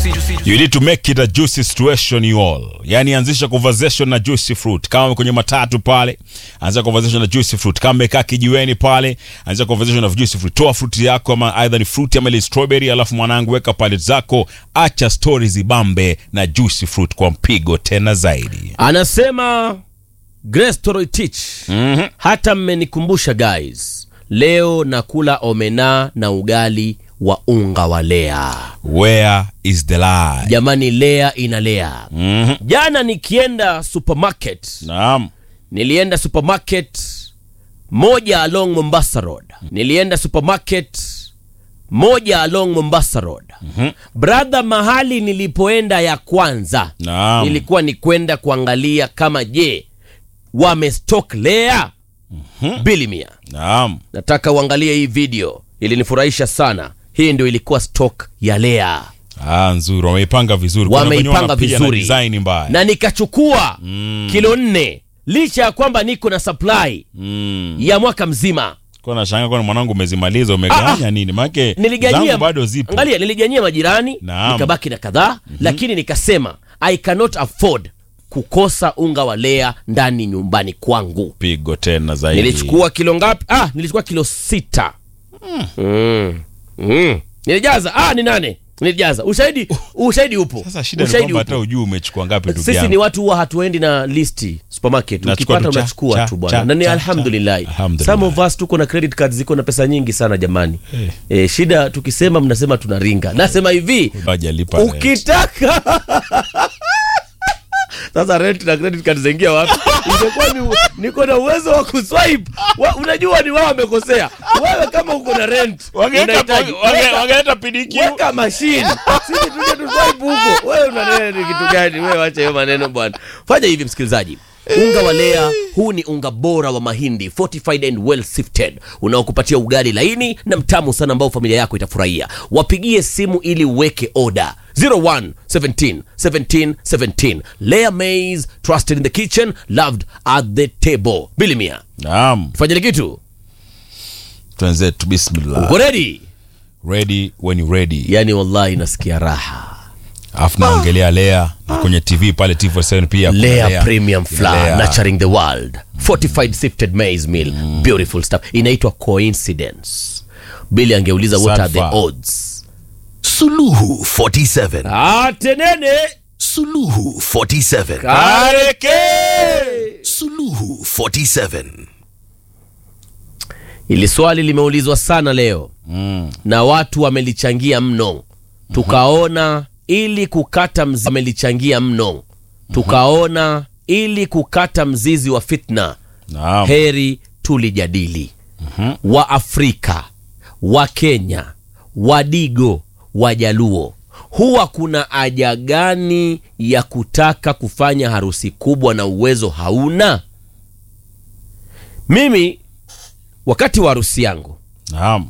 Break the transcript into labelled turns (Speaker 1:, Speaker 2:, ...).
Speaker 1: You need to make it a juicy situation you all. Yani anzisha conversation na juicy fruit. Kama kwenye matatu pale, anzisha conversation na juicy fruit. Kama umekaa kijiweni pale, anzisha conversation na juicy fruit. Toa fruit yako ama either ni fruit ama ile strawberry, alafu mwanangu weka palette zako, acha stories zibambe na juicy fruit kwa mpigo tena zaidi.
Speaker 2: Anasema Grace Toroitich,
Speaker 1: Mhm.
Speaker 2: hata mmenikumbusha guys, leo nakula omena na ugali wa unga wa lea.
Speaker 1: Where is the lie?
Speaker 2: Jamani, lea inalea.
Speaker 1: Mhm.
Speaker 2: Jana nikienda supermarket,
Speaker 1: Naam.
Speaker 2: nilienda supermarket moja along Mombasa Road, nilienda supermarket moja along Mombasa Road. Brother, mahali nilipoenda ya kwanza
Speaker 1: Naam.
Speaker 2: ilikuwa ni kwenda kuangalia kama je wamestock lea bilimia.
Speaker 1: Naam.
Speaker 2: Nataka uangalie hii video, ilinifurahisha sana. Hii ndio ilikuwa stock ya lea,
Speaker 1: Ah, nzuri. Wameipanga vizuri. Kuna wenye
Speaker 2: wameipanga
Speaker 1: wanapiga na
Speaker 2: vizuri
Speaker 1: design mbaya.
Speaker 2: na nikachukua kilo nne licha ya kwamba niko na supply
Speaker 1: Mm.
Speaker 2: ya mwaka mzima.
Speaker 1: Kwa nashanga kwa mwanangu umezimaliza umeganya nini? Maana
Speaker 2: Niliganyia
Speaker 1: zangu bado zipo.
Speaker 2: angalia, niliganyia majirani
Speaker 1: Naam.
Speaker 2: nikabaki na kadhaa lakini nikasema I cannot afford kukosa unga wa lea ndani nyumbani kwangu.
Speaker 1: Pigo tena zaidi.
Speaker 2: Nilichukua kilo ngapi? Ah, nilichukua kilo sita. Mm. Mm. Nilijaza ah, ni nane nilijaza. Ushahidi, ushahidi upo.
Speaker 1: Sasa shida ni
Speaker 2: ushahidi
Speaker 1: kwamba hata
Speaker 2: upo.
Speaker 1: ujui umechukua ngapi ndugu
Speaker 2: Sisi
Speaker 1: yangu.
Speaker 2: ni watu huwa hatuendi na listi supermarket.
Speaker 1: Nachukua
Speaker 2: Ukipata
Speaker 1: tu cha,
Speaker 2: unachukua
Speaker 1: cha,
Speaker 2: tu bwana,
Speaker 1: cha,
Speaker 2: na ni
Speaker 1: cha,
Speaker 2: alhamdulillah.
Speaker 1: cha. Alhamdulillah.
Speaker 2: Some of us tuko na credit cards ziko na pesa nyingi sana jamani. Eh, shida tukisema mnasema tunaringa. Nasema hivi,
Speaker 1: Hajalipa rent.
Speaker 2: ukitaka sasa rent na credit card zaingia wapi? Ingekuwa ni niko na uwezo wa kuswipe. Wa, unajua ni wao wamekosea. Wewe kama uko na rent
Speaker 1: Wangeweka
Speaker 2: unahitaji-
Speaker 1: wange-
Speaker 2: weka-
Speaker 1: wangeleta PDQ.
Speaker 2: weka mashine sisi tuje tuswipe huko. Wewe unanena ni kitu gani? Wewe acha hiyo maneno bwana. Fanya hivi msikilizaji. Unga wa Lea huu ni unga bora wa mahindi fortified and well sifted unaokupatia ugali laini na mtamu sana ambao familia yako itafurahia. Wapigie simu ili uweke oda 01 17 17 17. Lea maize trusted in the kitchen loved at the table. Bilimia.
Speaker 1: Naam.
Speaker 2: Fanyeni kitu.
Speaker 1: Twenzetu bismillah.
Speaker 2: Uko ready?
Speaker 1: Ready when you ready.
Speaker 2: Yani wallahi nasikia raha.
Speaker 1: Alafu naongelea Lea na kwenye TV pale TV7 pia kuna
Speaker 2: Lea Premium Flour
Speaker 1: Lea.
Speaker 2: nurturing the world fortified sifted maize meal beautiful stuff inaitwa coincidence Billy angeuliza what are the
Speaker 1: Sadfa.
Speaker 2: odds
Speaker 3: Suluhu 47.
Speaker 2: atenene
Speaker 3: Suluhu 47.
Speaker 2: kareke
Speaker 3: Suluhu 47.
Speaker 2: ili swali limeulizwa sana leo na watu wamelichangia mno tukaona ili kukata mzizi wamelichangia mno tukaona ili kukata mzizi wa fitna
Speaker 1: Naam.
Speaker 2: heri tulijadili wa Afrika wa Kenya Wadigo Wajaluo huwa kuna haja gani ya kutaka kufanya harusi kubwa na uwezo hauna? Mimi wakati wa harusi yangu
Speaker 1: Naam.